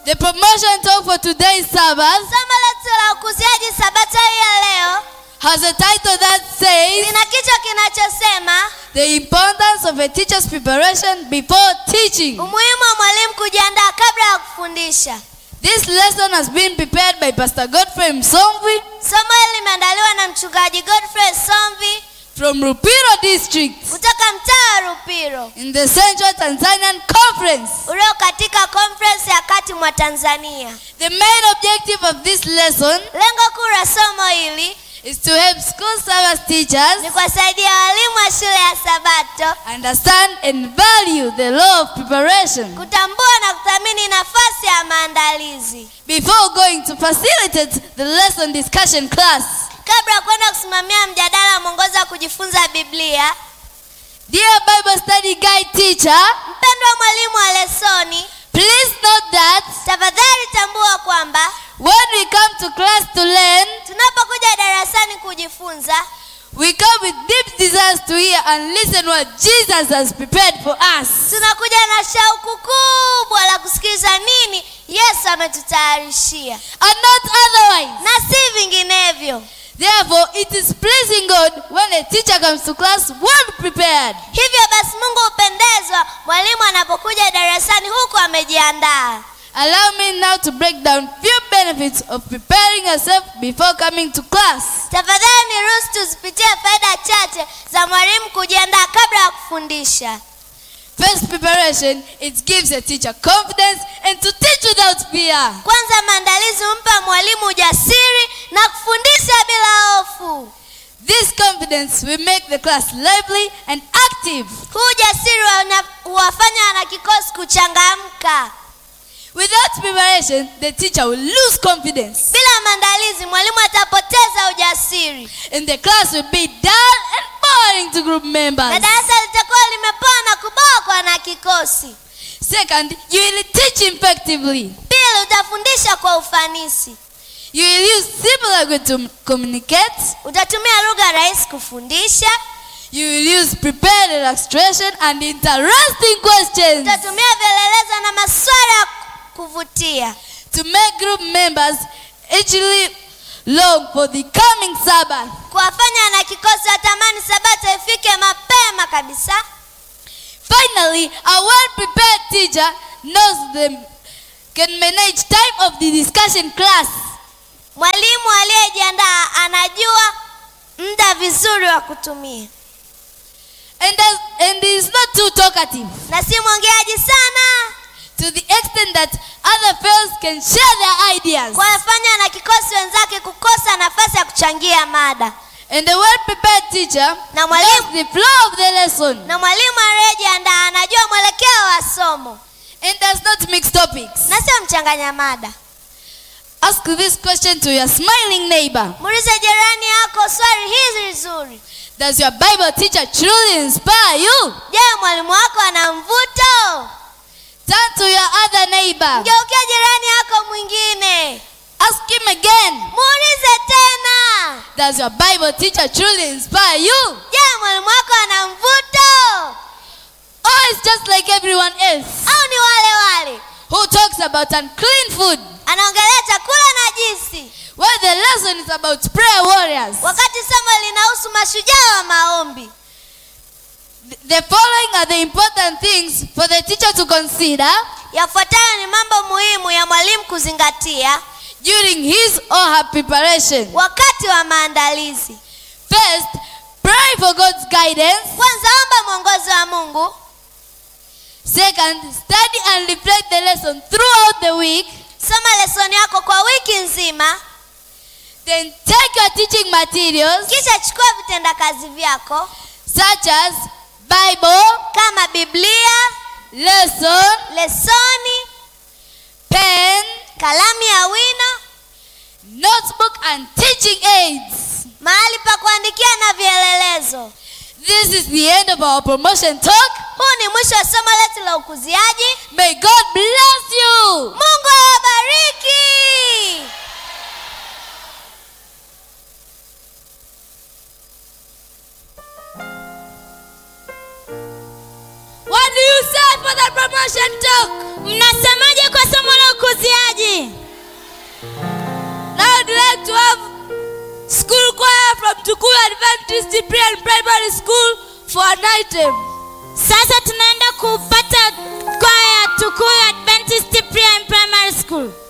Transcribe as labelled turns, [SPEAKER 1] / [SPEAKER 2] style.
[SPEAKER 1] The promotion talk for today's Sabbath
[SPEAKER 2] somo letu la ukuziaji sabato hii ya leo
[SPEAKER 1] has a title that says
[SPEAKER 2] lina kichwa kinachosema
[SPEAKER 1] The Importance of a Teacher's Preparation Before Teaching.
[SPEAKER 2] umuhimu wa mwalimu kujiandaa kabla ya kufundisha
[SPEAKER 1] This lesson has been prepared by Pastor Godfrey Msomvi
[SPEAKER 2] somo hili limeandaliwa na mchungaji godfrey somvi
[SPEAKER 1] from Rupiro District
[SPEAKER 2] kutoka mtaa wa rupiro
[SPEAKER 1] in the Central Tanzanian Conference.
[SPEAKER 2] ulio katika conference ya kati mwa tanzania
[SPEAKER 1] The main objective of this lesson
[SPEAKER 2] lengo kuu la somo hili
[SPEAKER 1] is to help school service teachers
[SPEAKER 2] ni kuwasaidia walimu wa shule ya sabato
[SPEAKER 1] understand and value the law of preparation
[SPEAKER 2] kutambua na kuthamini nafasi ya maandalizi
[SPEAKER 1] before going to facilitate the lesson discussion class.
[SPEAKER 2] kabla ya kwenda kusimamia mjadala mwongozo wa kujifunza biblia
[SPEAKER 1] Dear Bible study guide teacher,
[SPEAKER 2] mpendwa mwalimu wa lesoni
[SPEAKER 1] please note that
[SPEAKER 2] tafadhali tambua kwamba
[SPEAKER 1] when we come to class to learn,
[SPEAKER 2] tunapokuja darasani kujifunza
[SPEAKER 1] we come with deep desires to hear and listen what Jesus has prepared for us.
[SPEAKER 2] tunakuja na shauku kubwa la kusikiliza nini yesu ametutayarishia
[SPEAKER 1] And not otherwise.
[SPEAKER 2] na si vinginevyo
[SPEAKER 1] Therefore, it is pleasing God when a teacher comes to class well prepared.
[SPEAKER 2] hivyo basi mungu hupendezwa mwalimu anapokuja darasani huku amejiandaa
[SPEAKER 1] Allow me now to break down few benefits of preparing yourself before coming to class.
[SPEAKER 2] tafadhali niruhusu tuzipitie faida chache za mwalimu kujiandaa kabla ya kufundisha
[SPEAKER 1] First preparation, it gives a teacher confidence and to teach without fear.
[SPEAKER 2] kwanza maandalizi humpa mwalimu ujasiri na kufundisha bila hofu
[SPEAKER 1] This confidence will make the class lively and active.
[SPEAKER 2] huu ujasiri wana- huwafanya wanakikosi kuchangamka
[SPEAKER 1] Without preparation, the teacher will lose confidence
[SPEAKER 2] bila maandalizi mwalimu atapoteza ujasiri
[SPEAKER 1] and the class will be dull and boring to group
[SPEAKER 2] na
[SPEAKER 1] members.
[SPEAKER 2] darasa litakuwa limepoa na kubokwa na kikosi
[SPEAKER 1] Second, you will teach effectively.
[SPEAKER 2] pili utafundisha kwa ufanisi
[SPEAKER 1] You will use simple language to communicate.
[SPEAKER 2] utatumia lugha rahisi kufundisha
[SPEAKER 1] You will use prepared illustration and interesting questions
[SPEAKER 2] utatumia vielelezo na maswala ya kuvutia
[SPEAKER 1] to make group members actually long for the coming Sabbath.
[SPEAKER 2] kuwafanya wanakikosi watamani sabato ifike mapema kabisa
[SPEAKER 1] Finally, a well-prepared teacher knows them can manage time of the discussion class.
[SPEAKER 2] mwalimu aliyejiandaa anajua muda vizuri wa kutumia
[SPEAKER 1] And, does, and is not too talkative
[SPEAKER 2] na si mwongeaji sana
[SPEAKER 1] to the extent that other fellows can share their ideas.
[SPEAKER 2] kuwafanya wanakikosi wenzake kukosa nafasi ya kuchangia mada
[SPEAKER 1] And a well-prepared teacher
[SPEAKER 2] Na
[SPEAKER 1] knows
[SPEAKER 2] mwalimu-
[SPEAKER 1] the flow of the lesson
[SPEAKER 2] na mwalimu aliyejiandaa anajua mwelekeo wa somo
[SPEAKER 1] and does not mix topics.
[SPEAKER 2] na sio mchanganya mada
[SPEAKER 1] Ask this question to your smiling neighbor.
[SPEAKER 2] muulize jirani yako swali hizi zuri
[SPEAKER 1] Does your Bible teacher truly inspire you?
[SPEAKER 2] je mwalimu wako ana mvuto
[SPEAKER 1] Turn to your other neighbor.
[SPEAKER 2] mgeukia jirani yako mwingine
[SPEAKER 1] Ask him again.
[SPEAKER 2] muulize tena
[SPEAKER 1] Does your Bible teacher truly inspire you?
[SPEAKER 2] je mwalimu wako ana mvuto
[SPEAKER 1] Or is just like everyone else
[SPEAKER 2] au ni wale wale
[SPEAKER 1] who talks about unclean food
[SPEAKER 2] anaongelea chakula na jinsi
[SPEAKER 1] while the lesson is about prayer warriors?
[SPEAKER 2] wakati somo linahusu mashujaa wa maombi
[SPEAKER 1] The following are the important things for the teacher to consider
[SPEAKER 2] yafuatayo ni mambo muhimu ya mwalimu kuzingatia
[SPEAKER 1] during his or her preparation.
[SPEAKER 2] wakati wa maandalizi
[SPEAKER 1] First, pray for God's guidance.
[SPEAKER 2] kwanza omba mwongozo wa mungu
[SPEAKER 1] Second, study and reflect the lesson throughout the week.
[SPEAKER 2] soma lesoni yako kwa wiki nzima
[SPEAKER 1] Then take your teaching materials
[SPEAKER 2] kisha chukua vitendakazi vyako
[SPEAKER 1] such as Bible,
[SPEAKER 2] kama biblia
[SPEAKER 1] lesson,
[SPEAKER 2] lesoni
[SPEAKER 1] pen,
[SPEAKER 2] kalamu ya wino
[SPEAKER 1] notebook, and teaching aids.
[SPEAKER 2] mahali pa kuandikia na vielelezo
[SPEAKER 1] This is the end of our promotion talk.
[SPEAKER 2] huu ni mwisho wa somo letu la ukuziaji
[SPEAKER 1] May God bless you.
[SPEAKER 2] mungu awabariki
[SPEAKER 1] What do you say for the promotion talk?
[SPEAKER 2] mnasemaje kwa somo la ukuziaji
[SPEAKER 3] uziaji
[SPEAKER 1] Now I'd like to have school choir from Tukuyu Adventist Pre and Primary School for an item.
[SPEAKER 3] sasa tunaenda kupata kwaya tukuyu adventist pre and primary school